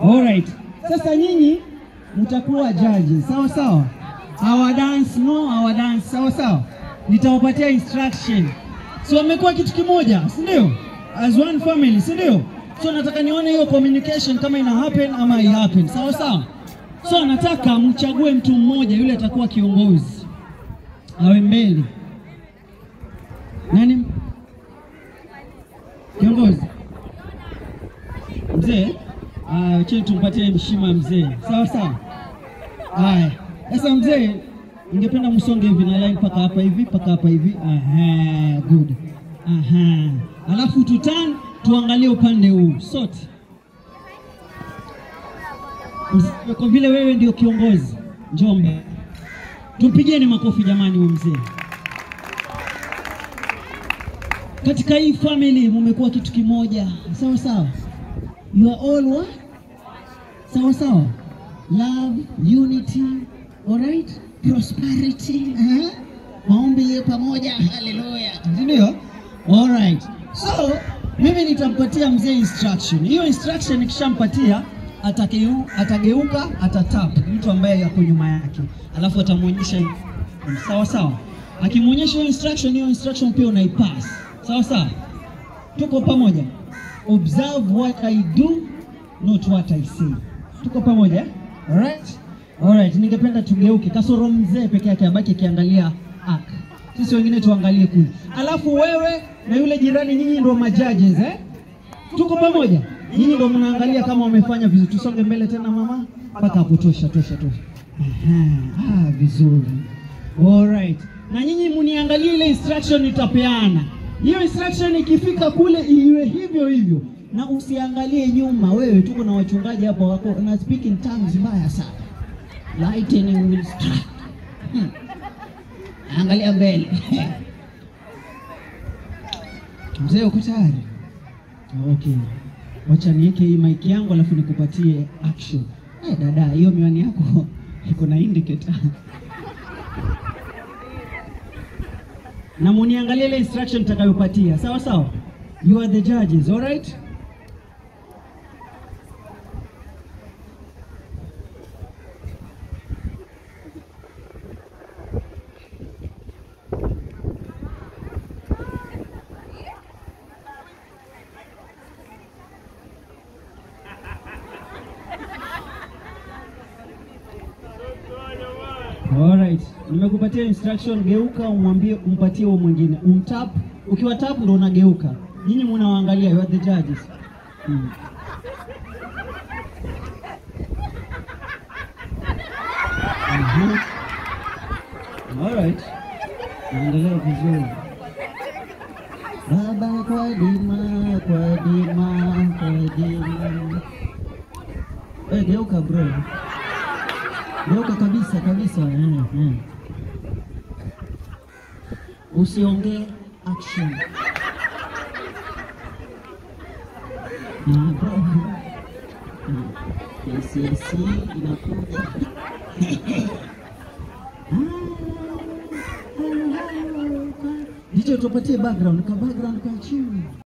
Alright. Sasa nyinyi mtakuwa judges, sawa sawa? Our dance no, our dance, sawa sawa? Nitawapatia instruction. So wamekuwa kitu kimoja, si ndio? As one family, si ndio? So nataka nione hiyo communication kama ina happen ama hai happen, sawa sawa? So nataka mchague mtu mmoja yule atakuwa kiongozi. Awe mbele. Nani? Kiongozi. Mzee? Ah, cheni tumpatie mshima mzee. Sawa sawa. Haya. Sasa mzee, ningependa msonge hivi na line mpaka hapa hivi, mpaka hapa hivi. Aha, good. Aha. Alafu tutan tuangalie upande huu sote. Mzee, kwa vile wewe ndio kiongozi, Njombe. Tumpigeni makofi jamani huyu mzee. Katika hii family mumekuwa kitu kimoja, sawa sawa. You are all what? Sawa sawa. Love, unity, alright? Prosperity, eh? Maombi pamoja, haleluya. Ndio? Alright. So, mimi nitampatia mzee instruction. Hiyo instruction nikishampatia atakeu, atageuka atatap mtu ambaye yako nyuma yake, alafu atamwonyesha sawa sawa. Akimwonyesha hiyo instruction, hiyo instruction pia unaipass sawa sawa. Tuko pamoja. Observe what I do, not what I say. Tuko pamoja eh? Alright? Alright, ningependa tugeuke. Kasoro mzee peke yake abaki akiangalia ak. Sisi wengine tuangalie kule. Alafu wewe na yule jirani nyinyi ndio majudges eh? Tuko pamoja? Nyinyi ndio mnaangalia kama wamefanya vizuri. Tusonge mbele tena mama. Mpaka hapo tosha tosha tosha. Aha, ah, vizuri. Alright. Na nyinyi muniangalie ile instruction nitapeana. Hiyo instruction ikifika kule iwe hivyo hivyo, na usiangalie nyuma. Wewe tuko na wachungaji hapa wako na speak in tongues mbaya sana. Lightning will strike. Hmm. Angalia mbele. Mzee uko tayari? Okay. Wacha niweke hii mic yangu alafu nikupatie action. Eh, dada, hiyo miwani yako iko na indicator. na muniangalie ile instruction nitakayopatia. Sawa sawa? You are the judges, all right? Alright. Nimekupatia instruction, geuka umwambie umpatie huo mwingine. Umtap, ukiwa tap ndo unageuka. Nyinyi mnawaangalia, you are the judges. Hmm. Mhm. Alright. Naendelea vizuri. Baba kwa dima, kwa dima, kwa dima. Eh, geuka bro. Geuka kabisa kabisa. Mm, mm. Usiongee action. Mm, bro. Mm. Yes, yes, inakuja. DJ tupatie background, ka background ka chini.